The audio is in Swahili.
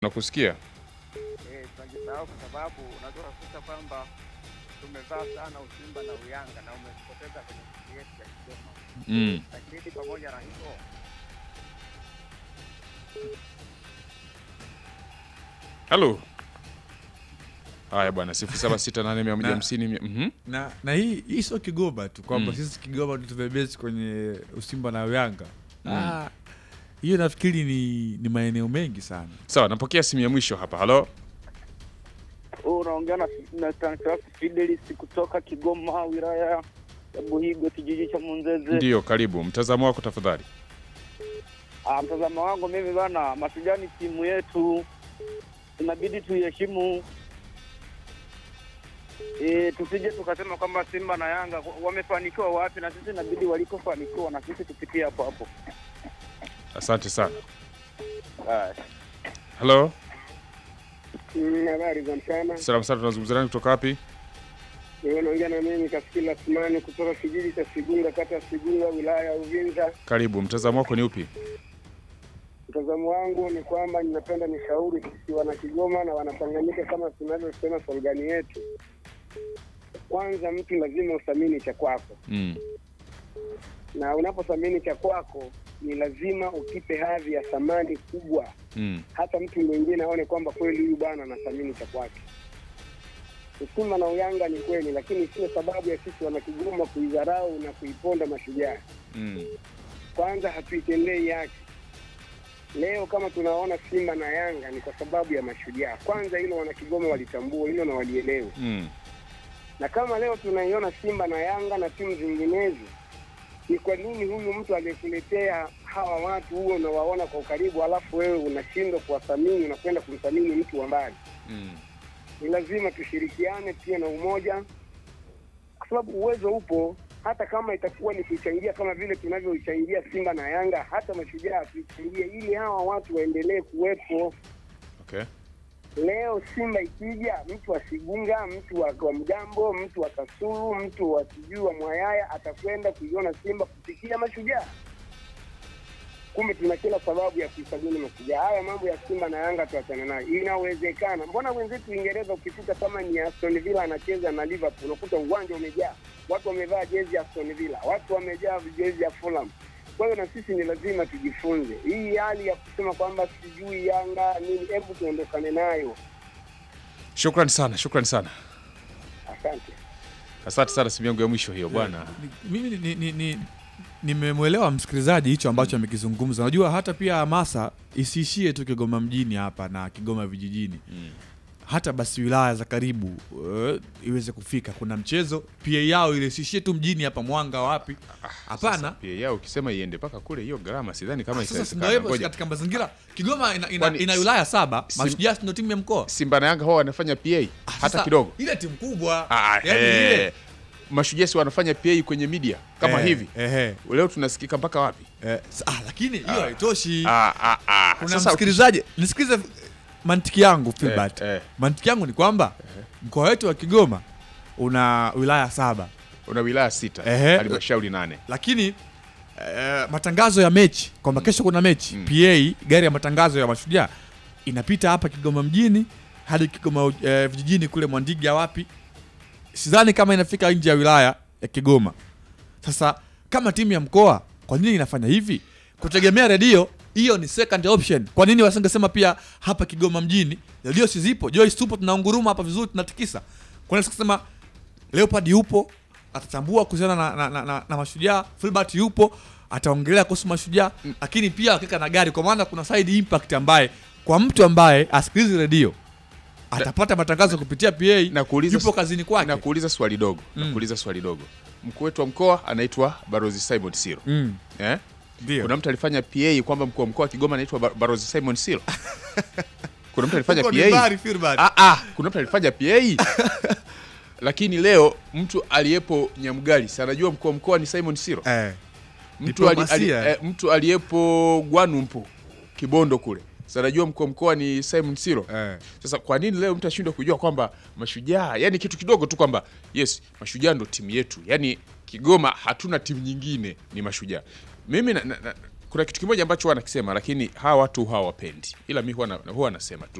Nakusikia. Eh, tunajisahau kwa sababu unajua kukuta kwamba tumevaa sana usimba na uyanga na umepoteza kwenye nchi yetu ya Kigoma, Mm. lakini pamoja na hivyo Halo. Haya bwana, sifuri saba sita nane mia moja hamsini mia- mhm. na na hii hii sio Kigoma tu kwamba Mm. sisi Kigoma tu tumebesi kwenye Usimba na Uyanga. Ah, hiyo nafikiri ni, ni maeneo mengi sana. Sawa, napokea simu ya mwisho hapa. Halo. huu unaongea na na Stanislaus Fidelis kutoka Kigoma, wilaya ya Buhigo, kijiji cha Munzeze. Ndiyo, karibu. Mtazamo wako tafadhali. Ah, mtazamo wangu mimi bana, Mashujaa ni timu yetu, inabidi tuiheshimu. E, tusije tukasema kwamba Simba na Yanga wamefanikiwa wapi, na sisi inabidi walikofanikiwa na sisi tupitie hapo hapo. Asante sana. Haya. Halo. Habari za mchana. Salamu sana, tunazungumza nani kutoka wapi? Wewe unaongea na mimi Kafikila Simani kutoka kijiji cha Sigunga, kata ya Sigunga, wilaya ya Uvinza. Karibu. Mtazamo wako ni upi? Mtazamo wangu ni kwamba ninapenda nishauri sisi wana Kigoma na Wanatanganyika, kama tunavyosema slogani yetu, kwanza mtu lazima uthamini cha kwako, Mm. na unapothamini cha kwako ni lazima ukipe hadhi ya thamani kubwa, Mm. hata mtu mwingine aone kwamba kweli huyu bwana anathamini cha kwake. Usimba na uyanga ni kweli, lakini sio sababu ya sisi wana Kigoma kuidharau na kuiponda Mashujaa. Mm. kwanza hatuitendei haki. Leo kama tunaona Simba na Yanga ni kwa sababu ya Mashujaa. Kwanza hilo wana Kigoma walitambua hilo na walielewa, Mm. na kama leo tunaiona Simba na Yanga na timu zinginezo, ni kwa nini huyu mtu aliyekuletea hawa watu huo unawaona kwa ukaribu, alafu wewe unashindwa kuwathamini, unakwenda kumthamini mtu wa mbali? Mm. Ni lazima tushirikiane pia na umoja, kwa sababu uwezo upo. Hata kama itakuwa ni kuichangia kama vile tunavyoichangia Simba na Yanga, hata Mashujaa tuichangie, ili hawa watu waendelee kuwepo. Okay. Leo Simba ikija, mtu wa Sigunga, mtu wa, wa Mgambo, mtu wa Kasulu, mtu wa sijui wa Mwayaya atakwenda kuiona Simba kupitia Mashujaa. Kumbe tuna kila sababu ya kuisajili Mashujaa. Haya mambo ya Simba na Yanga tuachane nayo, inawezekana. Mbona wenzetu Uingereza ukifika kama ni Aston Villa anacheza na Liverpool, unakuta uwanja umejaa watu, wamevaa jezi ya Aston Villa, watu wamejaa jezi ya Fulham. Kwa hiyo na sisi ni lazima tujifunze hii hali ya kusema kwamba sijui Yanga nini, hebu tuondokane nayo. Shukrani sana, shukrani sana. Asante. Asante sana, simu yangu ya mwisho hiyo bwana. Ni- Mimi ni, ni, ni, nimemwelewa msikilizaji hicho ambacho amekizungumza. Unajua hata pia hamasa isiishie tu Kigoma mjini hapa na Kigoma vijijini Mm. hata basi wilaya za karibu uh, iweze kufika. Kuna mchezo pia yao ile isiishie tu mjini hapa Mwanga wapi, hapana. Sasa pia yao ukisema iende mpaka kule, hiyo gharama sidhani kama Sasa ndio itawezekana. hivyo Ngoja. katika mazingira Kigoma ina, ina, Kwani ina si- wilaya saba, si- Mashujaa ndio timu ya mkoa Simba na Yanga hao wanafanya PA hata Sasa, kidogo. ile timu kubwa Ah, yani eh, ile Mashujaa si wanafanya PA kwenye media kama Eh, hivi. ehe, Leo tunasikika mpaka wapi? eh, s- ah, lakini hiyo haitoshi. Ah, ah, ah. Kuna Sasa- msikilizaji, nisikize mantiki yangu Filbert. Eh, eh. Mantiki yangu ni kwamba mkoa wetu wa Kigoma una wilaya saba, una wilaya sita, Ehe. halmashauri nane. lakini eh, matangazo ya mechi kwamba kesho kuna mechi Mm. PA gari ya matangazo ya Mashujaa inapita hapa Kigoma mjini hadi Kigoma eh, vijijini kule Mwandiga wapi, sidhani kama inafika nje ya wilaya ya Kigoma. Sasa kama timu ya mkoa, kwa nini inafanya hivi? Kutegemea redio hiyo ni second option. Kwa nini wasingesema pia hapa Kigoma mjini redio si zipo? Joyce tupo, tunaunguruma hapa vizuri, tunatikisa. Kwa nini sikisema Leopard yupo atatambua kuhusiana na, na, na, na, na mashujaa. Filbert yupo ataongelea kuhusu mashujaa, lakini pia akika na gari, kwa maana kuna side impact ambaye kwa mtu ambaye asikilizi redio atapata matangazo kupitia PA, Na kuuliza yupo kazini kwake. Na kuuliza swali dogo, na Mm. kuuliza swali dogo. Mkuu wetu wa mkoa anaitwa Barozi Simon Siro. Mm, Eh? ndio. Kuna mtu alifanya PA kwamba mkuu wa mkoa wa Kigoma anaitwa Bar- Barozi Simon Siro. Kuna mtu alifanya Huko ni PA. bari, Filbert. Ah, ah, kuna mtu alifanya PA. Lakini leo mtu aliyepo Nyamgali, si anajua mkuu wa mkoa ni Simon Siro. Eh, Mtu, ali, ali, Diplomasia. eh, mtu aliyepo Gwanumpu Kibondo kule, si anajua mkuu wa mkoa ni Simon Siro. eh. Sasa kwa nini leo mtu ashindwe kujua kwamba mashujaa, yani kitu kidogo tu kwamba yes, mashujaa ndo timu yetu, yani Kigoma hatuna timu nyingine, ni mashujaa. Mimi na, na, na, kuna kitu kimoja ambacho huwa nakisema lakini hawa watu hawapendi ila mi huwa na- huwa nasema tu